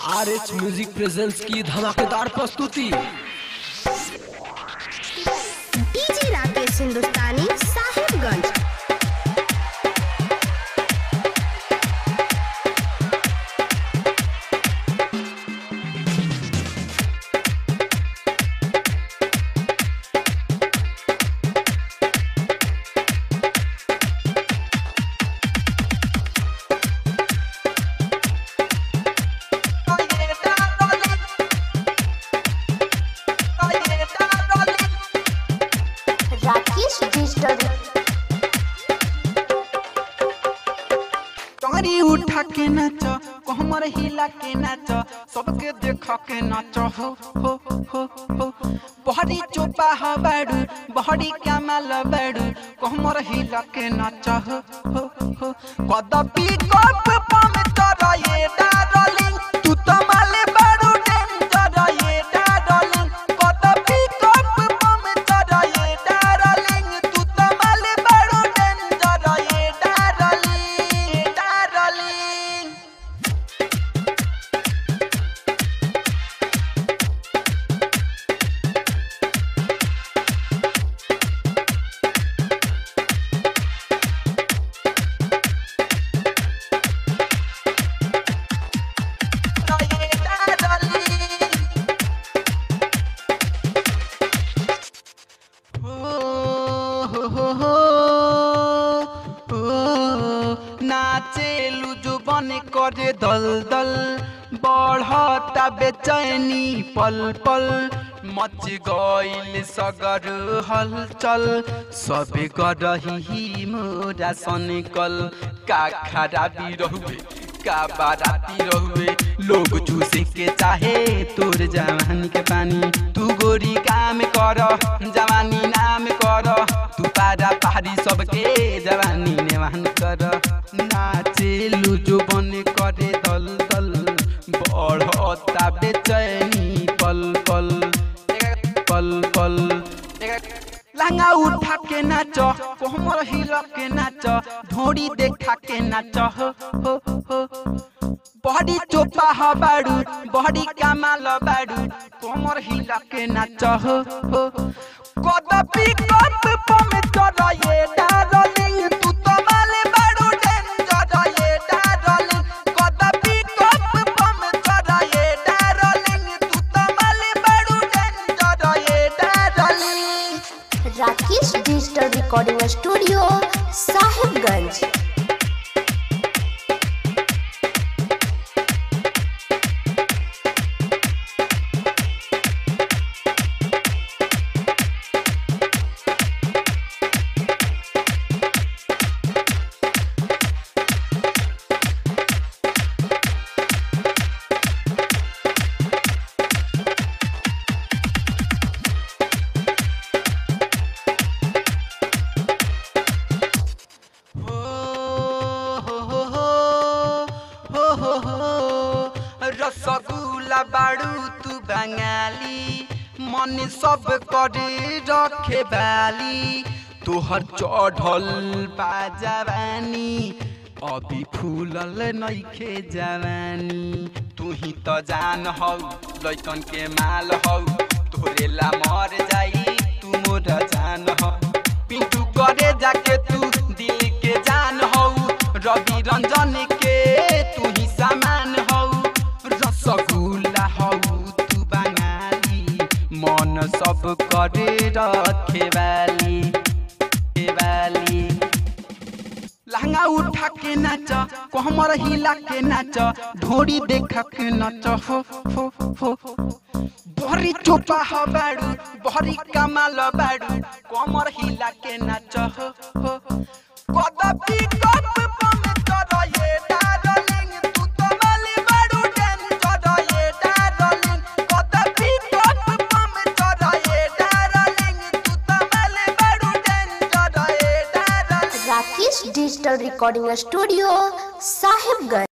R H music presents की धमाकेदार प्रस्तुति डीजे राकेश हिंदुस्तानी साहिबगंज राकेश डिजिटल टंगरी उठा के नाच कमर हिला के नाच सबके देख के नाच हो हो हो हो बहरी चोपा ह बाड़ू बहरी कमाल बाड़ू कमर हिला के नाच हो हो हो कदपि कप पम तर ये डार्लिंग तू तो माले बाड़ू डेंजर ये डार्लिंग कदपि कप पम तर ये डार्लिंग तू तो माले बाड़ू डेंजर ये डार्लिंग डार्लिंग ये डार्लिंग हो हो हो नाचेलु जो बन करे दल दल बढ़ता बेचैनी पल पल मच गइल सगर हलचल सबे करही मोरा सनकल का खराबी रहुए का बाराती रहुए लोग चूसे के चाहे तोर जवानी के पानी तू गोरी काम कर जवानी नाम कर तू पारा पहाड़ी सबके जवानी नेवान कर नाचेलु जो बन करे दल दल बढ़ता बेचैनी पल पल पल पल लहंगा उठा के नाच कोमर हिल के नाच ढोड़ी देखा के नाच हो हो हो बॉडी चोपा ह बाड़ू बॉडी कमाल बाड़ू कोमर हिल के नाच हो हो कदपि कप पम तर ये डार्लिंग तू तो माले बाड़ू डेंजर ये डार्लिंग कदपि कप पम तर ये डार्लिंग तू तो माले बाड़ू डेंजर ये darling Rakesh digital recording studio Sahibganj हो हो हो हो हो हो हो रसगुल्ला बाड़ू तू बंगाली मन सब करे रखे बाली तोहर चढ़ल बा जवानी अभी फूलल नइखे जवानी तू ही त जान हौ लैकन के माल हौ तोरे ला मर जाई तू मोर जान हौ पिंटू करे जाके तू दिल के जान हौ रवि रंजन के तू ही सामान हौ रसगुल्ला हौ तू बंगाली मन सब करे रखे वाली के वाली लहंगा उठा के नाच कोमर हिला के नाच ढोरी देखा के नाच हो हो हो बहरी चोपा ह बाड़ू बहरी कमाल बाड़ू कोमर हिला के नाच हो हो कदपि कप पम तर ये डार्लिंग तू तो माली बाड़ू डेंजर ये डार्लिंग कदपि कप पम तर ये डार्लिंग तू तो माली बाड़ू डेंजर ये darling Rakesh digital recording studio Sahibganj